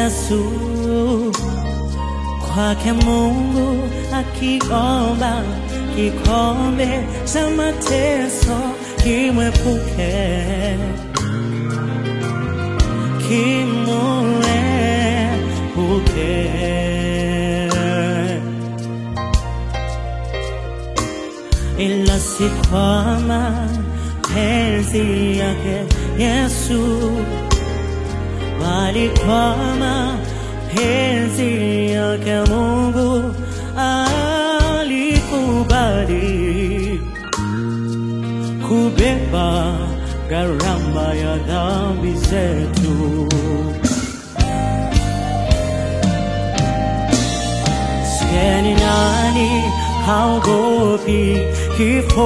Yesu kwake Mungu akiomba kikombe cha mateso kimwepuke kimuepuke ila si kwa mapenzi yake Yesu bali kwa mapenzi yake Mungu alikubali kubeba gharama ya dhambi zetu. Sieni nani haogopi kifo,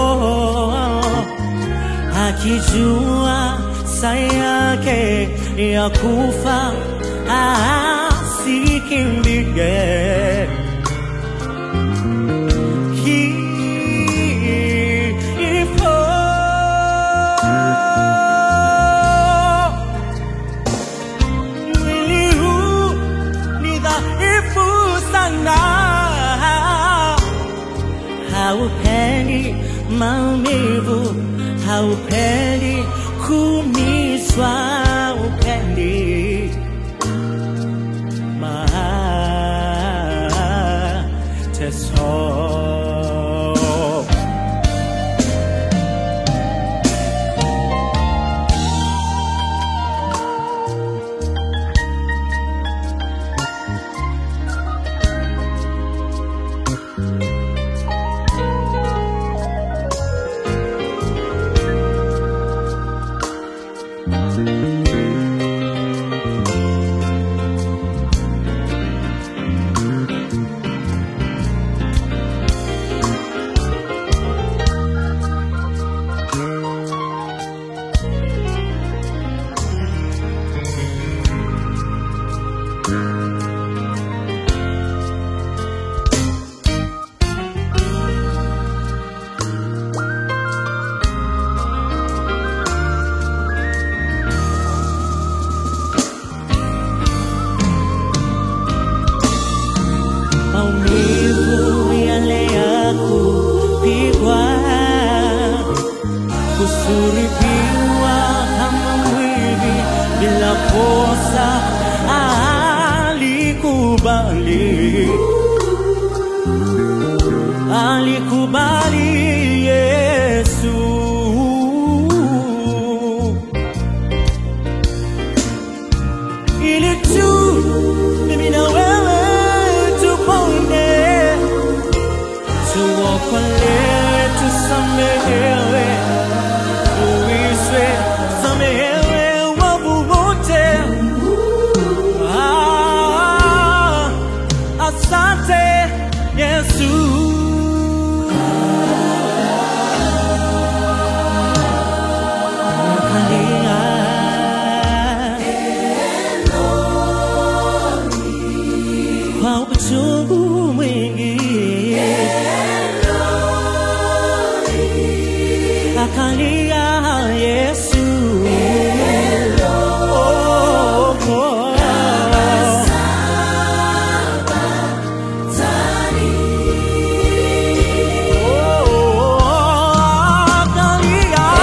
akijua saa yake ya kufa asikimbie kifo. Mwili huu ni dhaifu sana, haupendi maumivu, haupendi kumizwa, upendi mateso. maumivu yale ya kupigwa, kusulubiwa kama mwivi bila kosa, alikubali, alikubali Yesu. ili tu mimi na wewe tupone, tuokolewe, tusamehewe, tuishwe, samehewe wavu wote. Ah, asante Yesu. Nakalia kwa uchungu mwingi akalia Yesu Oh, oh. Oh, akalia.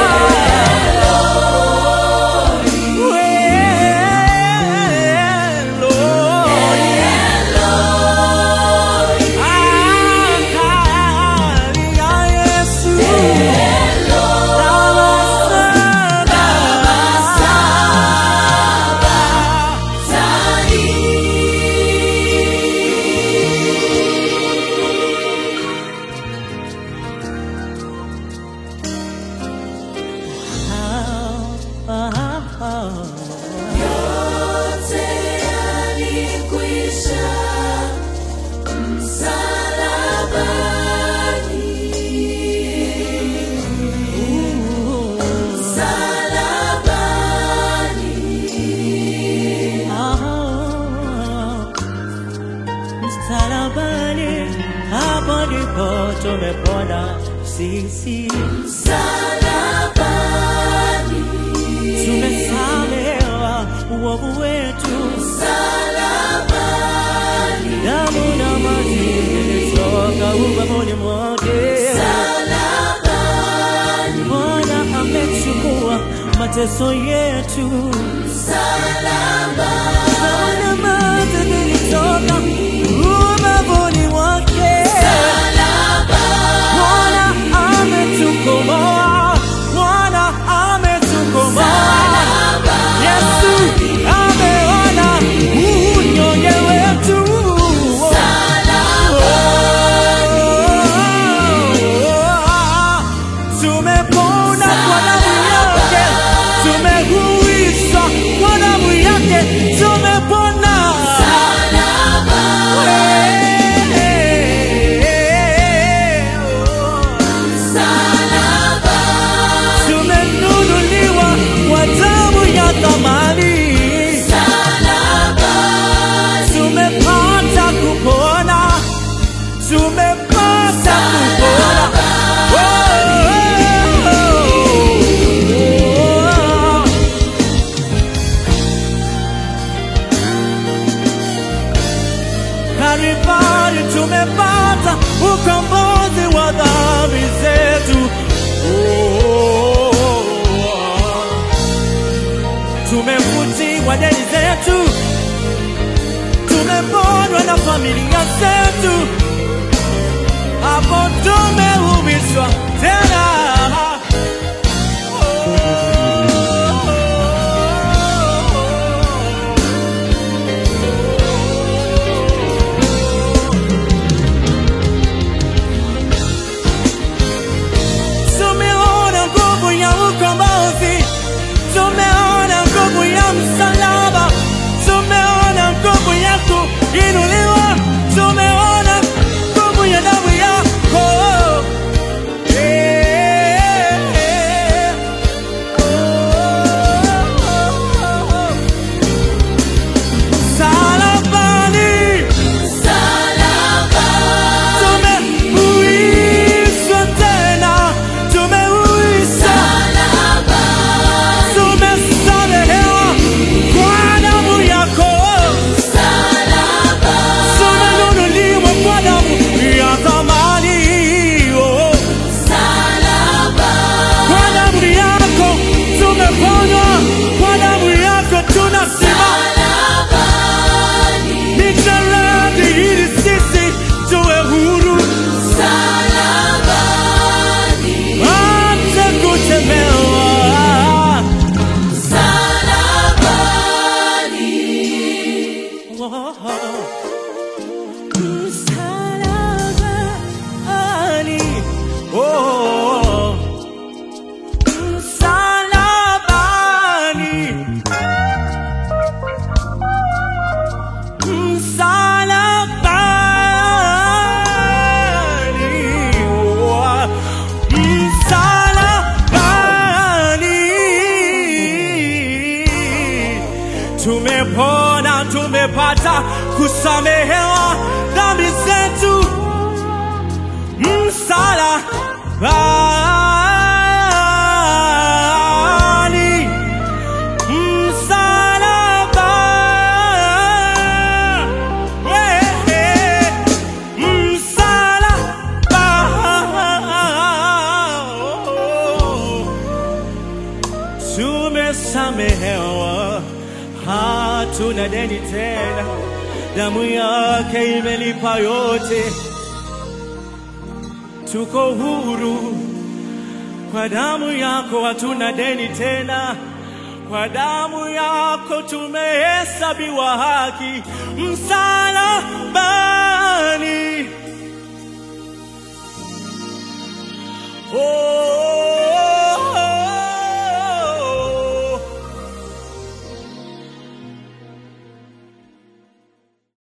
Yote yalikwisha msalabani, msalabani. Msalabani, hapo ndipo tumepona sisi, Msalabani, tumesamehewa uovu wetu, Msalabani, damu na maji vilitoka ubavuni mwake. msalabani, Bwana amechukua mateso yetu, msalabani, damu na maji vilitoka ubavuni mwake. Bwana ametukomboa, Bwana ametukomboa. Yesu ameona unyonge wetu. Tumepona kwa damu yake, tumehuishwa kwa damu yake, tumepona. Tumenunuliwa kwa damu ya thamani. Tumepata kupona, tumepata kupona. Oh, oh, oh. Kalvari tumepata ukombozi wa dhambi zetu. Oh, tumefutiwa deni zetu, tumeponywa na familia zetu, hapo tumehubishwa tena. Tumeona nguvu ya ukombozi, tumeona nguvu ya msalaba, tumeona nguvu ya kuinuliwa, tumeona nguvu ya damu yako. Eh, eh, oh. Msalabani tumeuishwa tena, tumeuishwa tumesamehewa kwa damu yako, tumenunuliwa kwa damu ya thamani. Oh, Kwa damu yako tumeponywa, kwa damu yako tunasimama. Ni jaladi ili sisi tuwe huru, hata kutemewa. Msalabani, oh, msalabani, msalabani, oh, msalabani. Tumepona, tumepata kusamehewa dhambi zetu, msalabani, msalaba, wewe, msalaba. Tumesamehewa, hatuna deni tena, damu yake imelipa yote, tuko huru kwa damu yako, hatuna deni tena. Kwa damu yako tumehesabiwa haki msalabani. Oh,